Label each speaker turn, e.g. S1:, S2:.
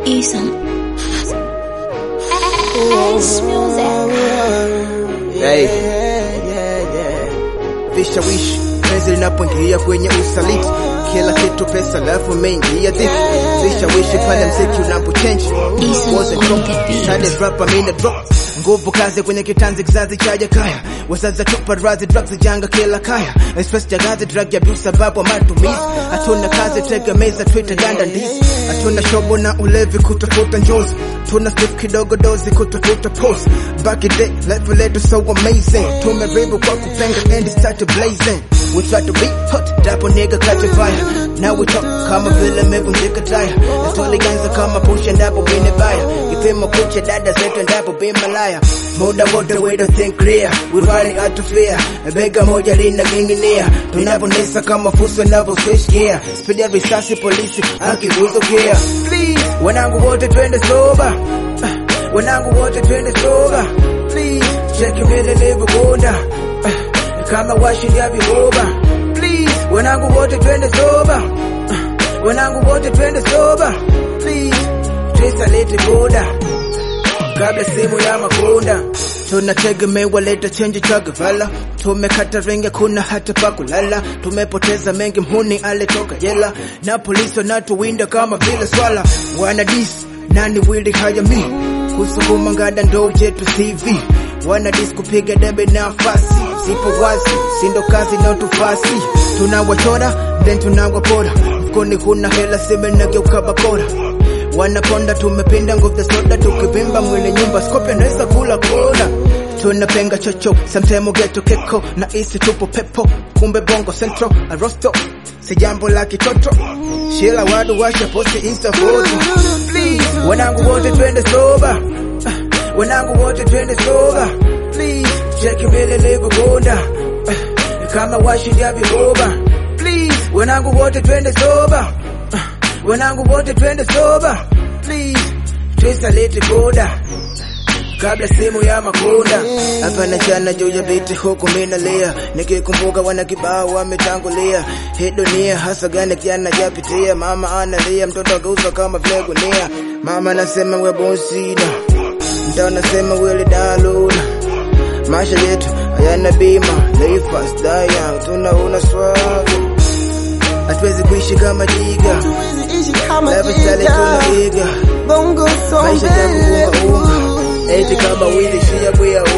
S1: Isom. Ace music.
S2: Hey. Vishawishi penzi linapoingia kwenye usaliti, kila kitu pesa, alafu umeingia dhifu. Vishawishi pale mziki unapochange
S1: Isom
S2: Wasn't
S1: on
S2: drop,
S1: the beat.
S2: Tade rap, I mean a drop. Nguvu kazi kwenye kitanzi, kizazi chaja kaya, wazazi tupa razi, drugs janga kila kaya, express jagazi, drug abuse sababu ya matumizi. Hatuna kazi, tegemeza Twitter ganda ndizi, hatuna shobo na ulevi, kutafuta njozi, tuna stiff kidogo dozi, kutafuta post. Back in day, life letu so amazing, tumeribu kwa kupenga and it started blazing. We try to be hot, dapo nigga catch a fire. Now we talk kama vile mevunjika taya, na tulianza kama pusha ndapo bine baya, kipimo kucha dada zetu ndapo bima laya. Muda wote we don't think clear, we running out of fear. Bega moja lina ginginia, tunaponesa kama fuso navyo switch gear. Speed ya risasi polisi akikuzukia. Please, wanangu wote twende soba, Ah, wanangu wote twende soba. Please, cheki vile nilivyokonda Ah, kama washindi ya viroba. Please, wanangu wote twende soba, Ah, wanangu wote twende soba. Please, Trisa lete boda kabla simu ya makunda tunategemewa leta chenji cha gavala tumekata renge kuna hata pa kulala tumepoteza mengi mhuni alitoka jela na polisi wanatuwinda kama vile swala wana dis nani wili hayami kusukuma ngada ndo jetu CV wana dis kupiga debe nafasi sipo wazi sindo kazi na tufasi tunawachora then tunawapora mfukoni kuna hela simenageuka bakora wanaponda tumepinda nguvu za soda tukivimba mwili nyumba skopi anaweza kula kona tunapenga chocho samtemo geto keko na isi tupo pepo kumbe bongo central arosto si jambo la kitoto shila wadu washa posti insta photo please wanangu wote twende soba Ah, wanangu wote twende soba please cheki vile nilivyokonda Ah, kama washindi ya viroba please wanangu wote twende soba Ah, wanangu wote twende soba please twisa lete boda kabla simu ya makunda hapa na chana juu ya biti huku minalia nikikumbuka wana kibao wametangulia hii dunia hasa gani kijana japitia mama analia mtoto ageuza kama vile gunia mama anasema we bonsida mta anasema wele daluna maisha yetu hayana bima live fast die young tunauna swaga hatuwezi kuishi kama jiga
S3: Hatuwezi ishi kama
S2: lifestyle
S3: jiga.
S2: tunaiga
S3: Bongo so
S2: maisha yangu
S3: mbele.
S2: unga unga eti kama wili shia bwia